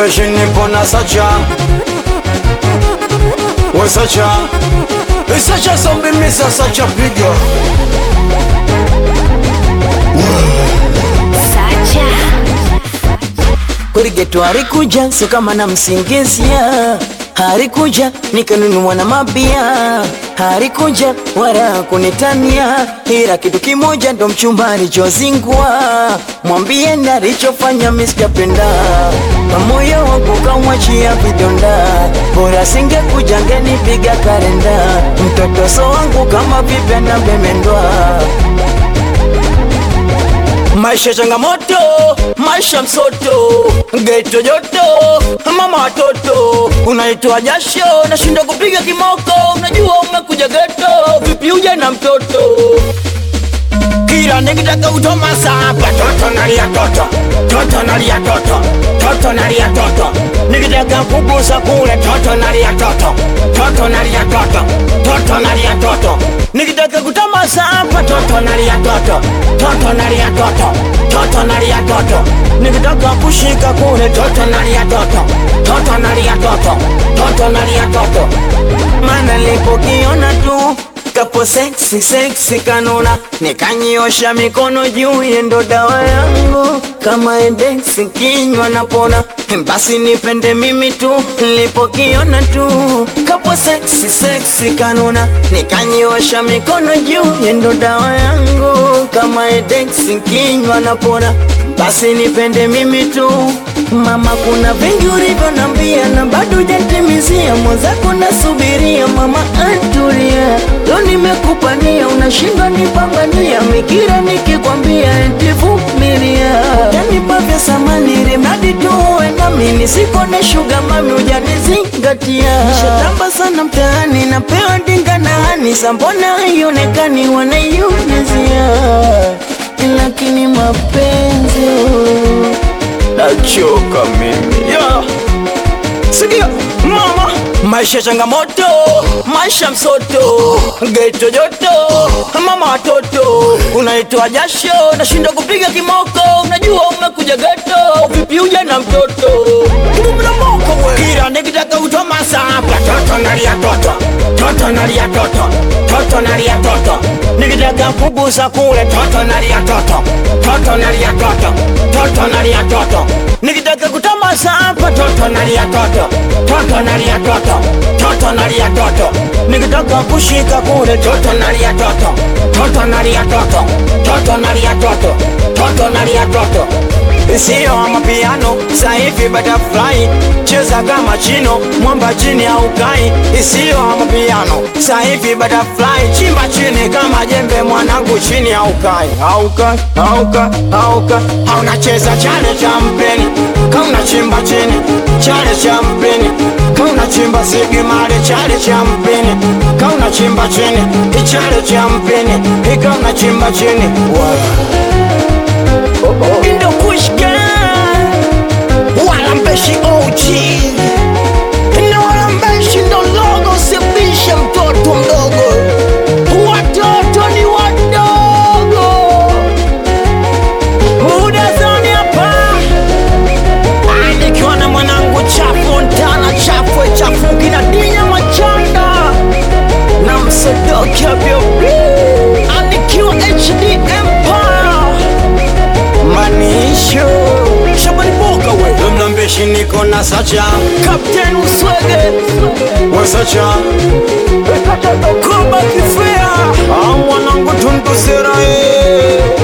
Mlambeshi nipo na Sacha We Sacha E Sacha zombi misa Sacha piga Sacha Kurigeto harikuja sio kama na msingizia, harikuja nikanunua na mabia, harikuja wala kunitania, ila kitu kimoja ndo mchumba alichozingua, mwambie na alichofanya misikapenda, moyo wangu kamwachia vidonda, bora singekuja ngenipiga karenda, mtoto so wangu kama vipi anabemendwa Maisha changamoto, maisha msoto, geto joto, mama watoto, unaitoa jasho, nashinda kupiga kimoko, unajua umekuja geto, vipi uje na mtoto kila nikitaka utoma sapa toto nalia toto toto nalia toto toto nalia toto nikitaka kugusa kule toto nalia toto toto nalia toto toto nalia toto nikitaka kutoma sapa toto nalia toto toto nalia toto toto nalia toto nikitaka kushika kule toto nalia toto toto nalia toto toto nalia toto mana lipokiona tu kapo seksi seksi kanuna nikanyiosha mikono juu yendo dawa yangu kama edeksi kinywa napona basi nipende mimi tu nilipokiona tu kapo seksi seksi kanuna nikanyiosha mikono juu yendo dawa yangu kama edeksi kinywa napona basi nipende mimi tu mama kuna vingi ulivyonambia na bado hujatimizia mwenzako nasubiria mama antulia leo nimekupania unashindwa nipambania mikira nikikwambia eti vumilia yanipa vya samani ili mradi tu uwe nami nisikone shuga mami hujanizingatia nishatamba sana mtaani napewa dinga na hani sambona haionekani wanaiulizia lakini mapenzi oh. Nachoka mimi yeah. Sikia mama, maisha changamoto, maisha msoto, geto joto, mama watoto, unaitoa jasho, nashinda kupiga kimoko, unajua umekuja geto, vipi uje na mtoto Ngumi na moko we, kila nikitaka utoma sapa, toto nalia toto, toto nalia toto, toto nalia toto, nikitaka kugusa kule, toto nalia toto, toto nalia toto, toto nalia toto, nikitaka kutoma sapa, toto nalia toto, toto nalia toto, toto nalia toto, nikitaka kushika kule, toto nalia toto, toto nalia toto, toto nalia toto, toto nalia toto Sio mapiano sasa hivi butterfly cheza kama chino mwamba chini au kai Sio mapiano sasa hivi butterfly chimba chini kama jembe mwanangu chini au kai au kai au kai au kai hauna cheza chale cha mpeni kauna chimba chini chale cha mpeni kauna chimba sigimale chale cha mpeni kauna chimba chini ichale cha mpeni ikauna chimba chini wow. Indo kushka Walambeshi OG Na walambeshi ndo logo Sibisha mtoto mdogo Watoto ni wadogo Muda zoni hapa Ah, Nikiwa na mwanangu chafu Ntana chafu chafu Kina dinya machanda Na msodoki abiobi Anikiwa HD Empire manisho shabani boga we mlambeshi niko na sacha kapten uswege we sacha koba kifea mwanangu tundusera